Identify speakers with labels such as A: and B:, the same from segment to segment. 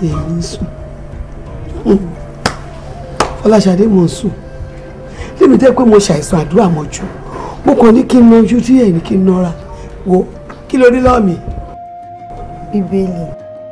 A: èmi ń sùn Fọláṣadé mo ń sùn lémi tẹ́ pé mo ṣàìsàn àdúrà mọ́jú mo kàn ní kí n nájú tí ẹ̀yìn kí n nọra wo kí ló rí lọ́ọ̀mì
B: bíbélì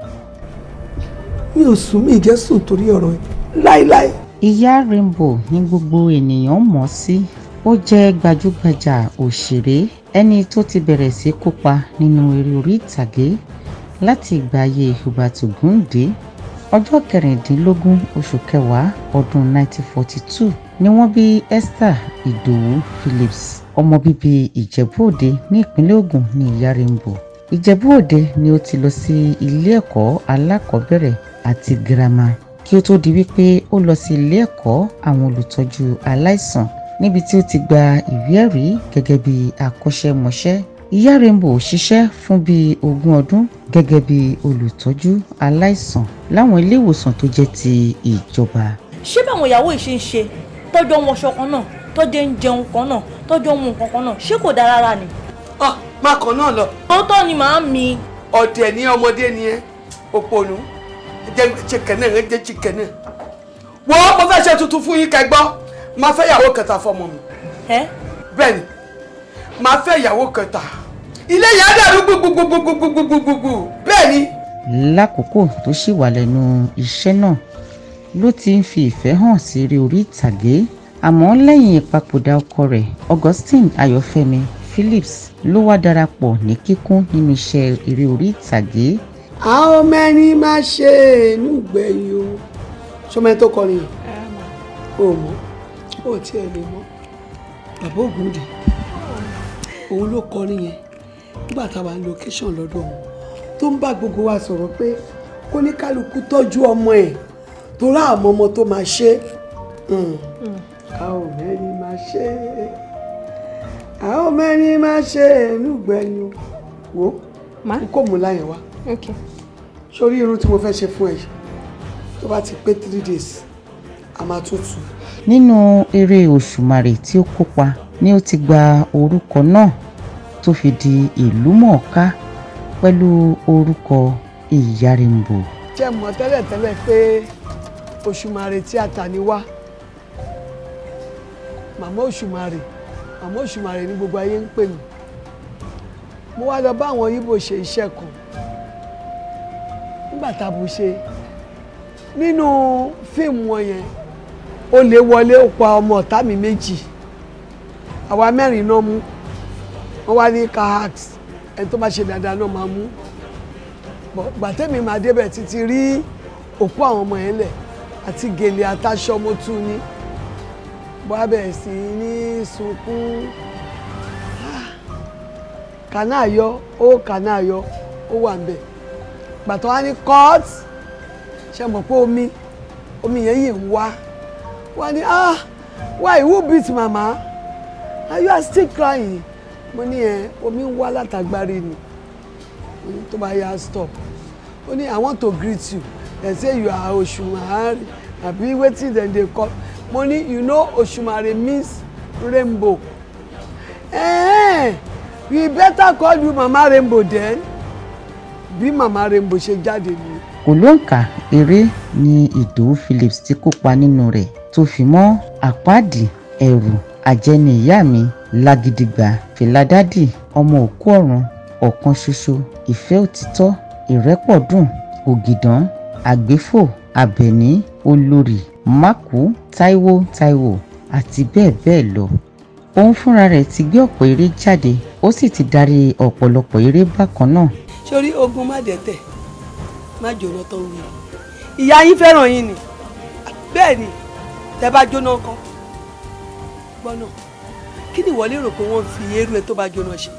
A: mi ò sùn mí ìjẹ́ sùn torí ọ̀rọ̀ ẹ̀ láéláé.
C: ìyá Rainbow ní gbogbo ènìyàn mọ̀ sí ó jẹ́ gbajúgbajà òṣèré ẹni tó ti bẹ̀rẹ̀ sí kópa nínú eré orí ìtàgé láti ìgbà ayé Hubert Ògúndé ọjọ́ kẹrìndínlógún oṣù kẹwàá ọdún 1942 ni wọ́n bí Esther Ìdòwú Phillips ọmọ bíbí Ìjẹ̀bú-Òde ní ìpínlẹ̀ Ògùn ní ìyá Rainbow Ìjẹ̀bú-Òde ni ó ti lọ sí ilé ẹ̀kọ́ alákọ̀ọ́bẹ̀rẹ̀ àti girama kí ó tó di wípé ó lọ sí ilé ẹ̀kọ́ àwọn olùtọ́jú aláìsàn níbi tí ó ti gba ìwé ẹ̀rí gẹ́gẹ́ bí akọ́ṣẹ́mọṣẹ́ ìyá Rainbow ṣiṣẹ́ fún bíi ogún ọdún gẹ́gẹ́ bí olùtọ́jú aláìsàn láwọn ilé ìwòsàn tó jẹ́ ti ìjọba
D: ṣé báwọn ìyàwó yìí ṣe ń ṣe tọ́jọ́ wọn ṣọ kan náà tọ́jọ́ ń jẹun kan náà tọ́jọ́ ń mu nǹkan kan náà ṣé kò dáa rárá ni.
A: ọ má kan náà lọ
D: tòótọ́ ni màá mi.
A: ọ̀dẹ̀ ní ọmọdé ni ẹ òpònú jẹ chicken náà ẹ jẹ chicken náà wọ́n mo fẹ́ ṣe tuntun fún yín kẹgbọ́ máa fẹ́ ìyàwó kẹta fọmọ mi
D: ẹ
A: bẹ́ẹ̀ ni máa fẹ́ ìyàwó kẹta ilé yẹn á dàrú gbogbogbogbogbogbogbò bẹ́ẹ̀ ni.
C: lákòókò tó ṣì wà lẹ́nu iṣẹ́ náà ló ti ń fi ìfẹ́ hàn sí eré orí ìtàgé àmọ́ lẹ́yìn ìpapòdà ọkọ rẹ̀ Augustine Ayọ̀fẹ́mi Phillips ló wá darapọ̀ ní kíkún nínú iṣẹ́ eré orí ìtàgé
A: àwọn mẹ́rin máa ṣe inú gbẹ̀yìn o ṣọmọ tó kọrin yìí o mọ̀ o tiẹ̀ lè mọ̀ bàbá Ògúndé òun ló kọrin yẹn nígbà táwa ń location lọ́dọ̀ òun tó ń bá gbogbo wa sọ̀rọ̀ pé kó ní kálukú tọ́jú ọmọ ẹ̀ tó rá àmọ́ ọmọ tó máa ṣe àwọn mẹ́rin máa ṣe àwọn mẹ́rin máa ṣe inú gbẹ̀yìn o wò
B: má
A: ó kò mú láyẹn wá
B: ok
A: sórí irun tí mo fẹ́ ṣe fún ẹ yìí tó bá ti pé three days a máa tún tù
C: nínú eré Òṣùmàrè tí ó kópa ni ó ti gba orúkọ náà tó fi di ìlú mọ̀ọ́ká pẹ̀lú orúkọ ìyá Rainbow
A: jẹ́ mọ̀ tẹ́lẹ̀tẹ́lẹ̀ pé Òṣùmàrè tíátà ni wá màmá Òṣùmàrè màmá Òṣùmàrè ní gbogbo ayé ń pè mí mo wá lọ bá àwọn Yíbò ṣe iṣẹ́ kan nígbà tá a bù ṣe nínú fíìmù wọn yẹn ó lè wọlé ó pa ọmọ ọ̀tá mi méjì àwa mẹ́rin náà mú wọ́n wá ní kahax ẹni tó bá ṣe dáadáa náà máa mú bọ̀ gbàtẹ́mi máa débẹ̀ títí rí òkú àwọn ọmọ yẹn lẹ̀ àti gèlè àtàṣọ mo tún ní bọ́ abẹ́ sí ní sunkún kànáàyọ ó kànáàyọ ó wà ń bẹ̀ gbàtọ́ wá ní court ṣe mọ̀ pé omi omi yẹn yìí ń wá wá ní ah why who beat mama and you are still crying mo ní ẹ omi ń wá látàgbárí ni mo ní tó bá yá stop ó ní i want to greet you dem say you are Òṣùmàrè àbí wetin dem dey call mo ní you know Òṣùmàrè means rainbow eh, we better call you mama rainbow then bí mama rainbow ṣe jáde ni
C: kò lóǹkà eré ni Ìdòwú Phillips ti kópa nínú rẹ̀ tó fi mọ́ àpáàdì ẹ̀rù àjẹni ìyá mi lágídígbà fìlàdádì ọmọ òkú ọ̀run ọ̀kan ṣoṣo ìfẹ́ òtítọ́ ìrẹ́pọ̀dùn ògìdán àgbéfò àbẹ̀ní olórí mákù táíwò táíwò àti bẹ́ẹ̀ bẹ́ẹ̀ lọ òun fúnra rẹ̀ ti gbé ọ̀pọ̀ eré jáde ó sì ti darí ọ̀pọ̀lọpọ̀ eré bákan náà
A: sórí ogun má dẹ́tẹ̀ má jóná tó ń wí ìyá yín fẹ́ràn yín ni bẹ́ẹ̀ ni tẹ bá jóná kan gbọ́nà kí ni ìwọ lérò pé wọ́n fi eérú ẹ tó bá jóná ṣe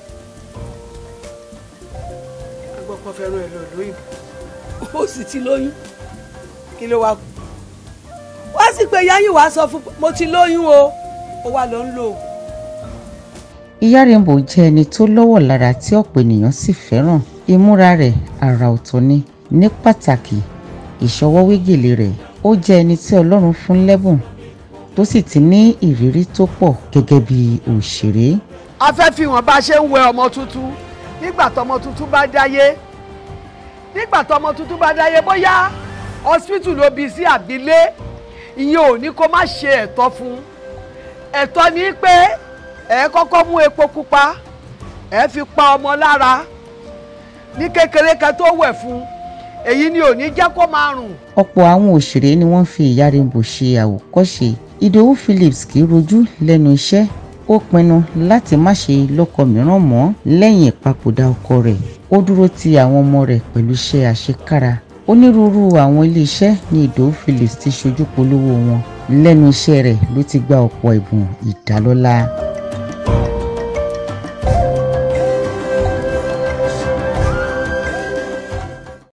A: agbọ́pọ̀ fẹ́ràn ẹ lọ lóyún ó sì ti lóyún kí ló wá kú wá sí pé ìyá yín wàá sọ fún mo ti lóyún o ó wà lọ ń lo oògùn
C: ìyá Rainbow jẹ́ ẹni tó lọ́wọ̀ lára tí ọ̀pọ̀ ènìyàn sì fẹ́ràn ìmúra rẹ̀ àrà ọ̀tọ̀ ni ní pàtàkì ìṣọwọ́ wígèlè rẹ̀ ó jẹ́ ẹni tí Ọlọ́run fún lẹ́bùn tó sì ti ní ìrírí tó pọ̀ gẹ́gẹ́ bí òṣèré
A: a fẹ́ fi hàn bá a ṣe ń wẹ ọmọ tuntun nígbà tọmọ tuntun bá dáyé nígbà tọmọ tuntun bá dáyé bóyá hospital ló bí sí àbílé ìyẹn ò ní kó má ṣe ẹ̀tọ́ fún ẹ̀tọ́ ni pé ẹ kọ́kọ́ mú epo pupa ẹ fi pa ọmọ lára ní kékeré kan tó wẹ̀ fún èyí ni ò ní jẹ́ kó máa rùn.
C: ọ̀pọ̀ àwọn òṣèré ni wọ́n fi ìyá Rainbow ṣe àwòkọ́ṣe Ìdòwú Phillips kì í rojú lẹ́nu iṣẹ́ ó pinnu láti má ṣe lọ́kọ mìíràn mọ́ lẹ́yìn ìpapòdà ọkọ rẹ̀ ó dúró ti àwọn ọmọ rẹ̀ pẹ̀lú iṣẹ́ àṣekára onírúurú àwọn iléeṣẹ́ ní Ìdòwú Phillips ti ṣojú polówó wọn lẹ́nu iṣẹ́ rẹ̀ ló ti gba ọ̀pọ̀ ẹ̀bùn ìdálọ́lá.